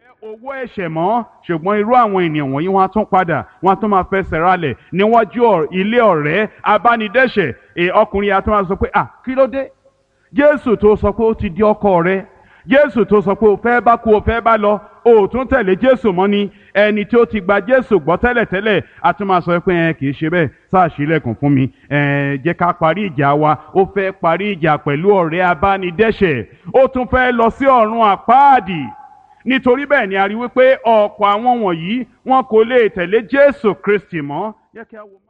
owó ẹ̀ṣẹ̀ mọ́ ṣùgbọ́n irú àwọn ènìyàn wọ̀nyí wọ́n á tún padà wọ́n á tún máa fẹsẹ̀ ralẹ̀ níwájú ọ̀- ilé ọ̀rẹ́ abánidẹ́ṣẹ̀ È, ọkùnrin yà tún máa sọ pé à kí ló dé jésù tó sọ pé ó ti di ọkọ rẹ jésù tó sọ pé o fẹ́ bá kú o fẹ́ bá lọ o ò tún tẹ̀lé jésù mọ́ ni ẹni tí ó ti gba jésù gbọ́ tẹ́lẹ̀tẹ́lẹ̀ a tún máa sọ pé ẹ kì í ṣe bẹ́ẹ̀ sáà ṣílẹ̀kùn fún mi ẹ jẹ́ ká parí ìjà wa ó fẹ́ parí ìjà pẹ̀lú ọ̀rẹ́ abánidẹ́ṣẹ̀ ó tún fẹ́ lọ sí ọ̀run àpáàdì nítorí bẹ́ẹ̀ ni a rí wípé ọ̀pọ̀ àwọn wọ̀nyí wọn kò lè tẹ̀lé jésù kristi mọ́. Jẹ́ kí a wo-